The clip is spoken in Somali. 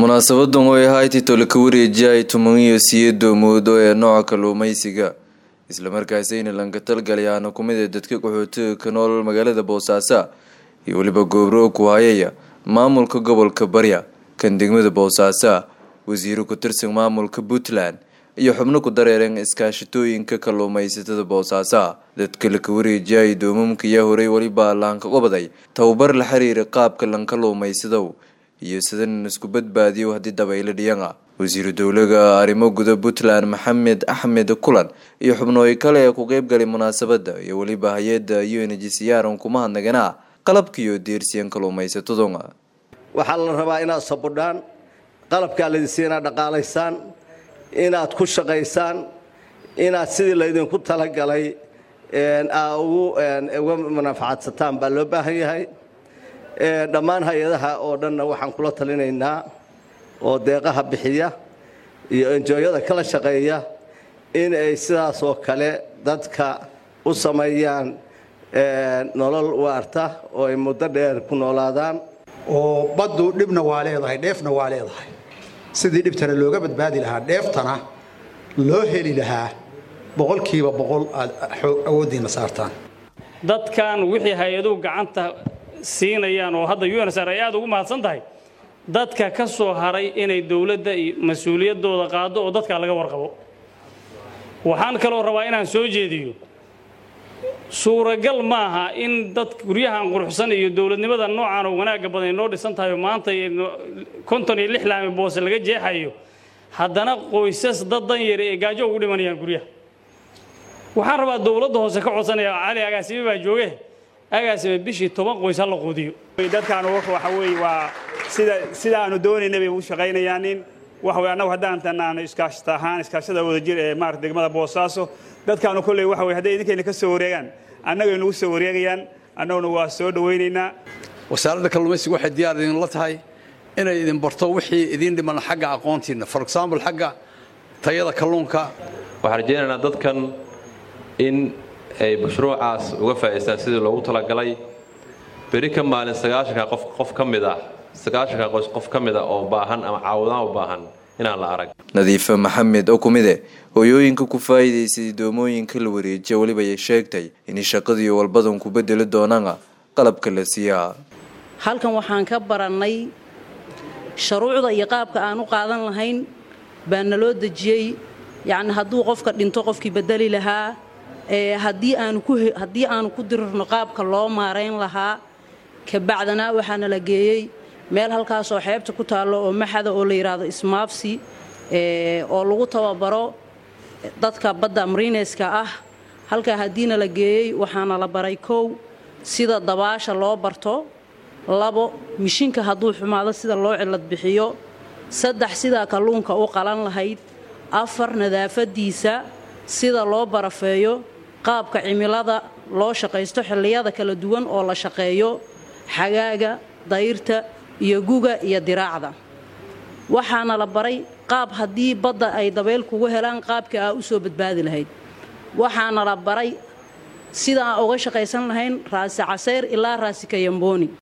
munaasabadan way ahayd titole ka wareejiyay toban iyo siyeedo moodo ee nooca kalluumeysiga islamarkaasayna lankatalgalayaana kumid ee dadka qaxootiga ka nool magaalada boosaaso iyo weliba goobro ku hayaya maamulka gobolka barya kan degmada boosaaso wasiiro ku tirsan maamulka puntland iyo xubno ku dareereen iskaashatooyinka kalluumeysatada boosaaso dadka laka wareejiyay doomamka yaa horay weliba laanka qabaday tababar la xiriira qaabka lankaluumaysadow iyo sidan isku badbaadiyo haddii dabaylo dhiyan ah wasiiru dowlaga arrimo guda puntland maxamed axmed kulan iyo xubnooyi kale ee ku qeybgalay munaasabada iyo weliba hay-adda u n g ciyaaran kuma hadnaganaa qalabkiiyo deersiyan kalluumaysataduna waxaa la rabaa inaad sabudhaan qalabkaa laydinsiiya inaad dhaqaalaysaan inaad ku shaqaysaan inaad sidii laydinku talagalay aa uga manafacadsataan baa loo baahan yahay dhammaan hay-adaha oo dhanna waxaan kula talinaynaa oo deeqaha bixiya iyo enjooyada kala shaqeeya in ay sidaas oo kale dadka u sameeyaan nolol waarta oo ay muddo dheer ku noolaadaan oo baddu dhibna waa leedahay dheefna waa leedahay sidii dhibtana looga badbaadi lahaa dheeftana loo heli lahaa boqolkiiba boqol aad awooddiina saartaan dadkan wixii hay-aduhu gacanta siinayaan oo hadda unsr ay aad ugu mahadsan tahay dadka ka soo haray inay dowladda iyo mas-uuliyaddooda qaado oo dadkaa laga warqabo waxaan kaloo rabaa inaan soo jeediyo suuragal maaha in dad guryahan quruxsan iyo dowladnimada noocan oo wanaagga badan ay noo dhisan tahay oo maanta konton iyo lix laami boose laga jeexayo haddana qoysas dad dan yari ee gaajo ugu dhimanayaan guryaha waxaan rabaa dowladda hoose ka codsanaya cali agaasime baa jooge agaasime bishii toban qoys ha la quudiyo dadkaan waxa weeye waa sida sida aanu doonaynay bay u shaqaynayaanin waxa weye annagu haddaan tanaano iskaashata ahaan iskaashada wadajir ee maarata degmada boosaaso dadkaanu kolley waxa weye hadday idinkayna ka soo wareegaan annagay nagu soo wareegayaan annaguna waa soo dhowaynaynaa wasaaradda kalluumaysiga waxay diyaar idinla tahay inay idin barto wixii idiin dhiman xagga aqoontiinna for example xagga tayada kalluunka waxaan rajaynaynaa dadkan in ay mashruucaas uga faa'idaystaan sidii loogu talagalay beri ka maalin sagaashanka qof qof ka mid ah sagaashanka qoys qof ka mid ah oo baahan ama caawudaan u baahan inaan la arag nadiifa maxamed oo kumide hooyooyinka ku faa'iidaysay doomooyinka la wareejiya weliba ay sheegtay in shaqadiiyo walbadan ku bedeli doonaan qalabka la siiyaa halkan waxaan ka barannay shuruucda iyo qaabka aan u qaadan lahayn baa naloo dejiyey yacni hadduu qofka dhinto qofkii bedeli lahaa haddii aanu ku dirirno qaabka loo maarayn lahaa kabacdana waxaana la geeyey meel halkaasoo xeebta ku taallo oo maxada oo la yidhaahdo ismaafsi oo lagu tababaro dadka badda mariineska ah halkaa haddiina la geeyey waxaana la baray kow sida dabaasha loo barto labo mishinka hadduu xumaado sida loo cilad bixiyo saddex sidaa kalluunka u qalan lahayd afar nadaafadiisa sida loo barafeeyo qaabka cimilada loo shaqaysto xilliyada kala duwan oo la shaqeeyo xagaaga dayrta iyo guga iyo diraacda waxaana la baray qaab haddii badda ay dabeyl kugu helaan qaabka aa u soo badbaadi lahayd waxaana la baray sida aan uga shaqaysan lahayn raasi casayr ilaa raasi kayambooni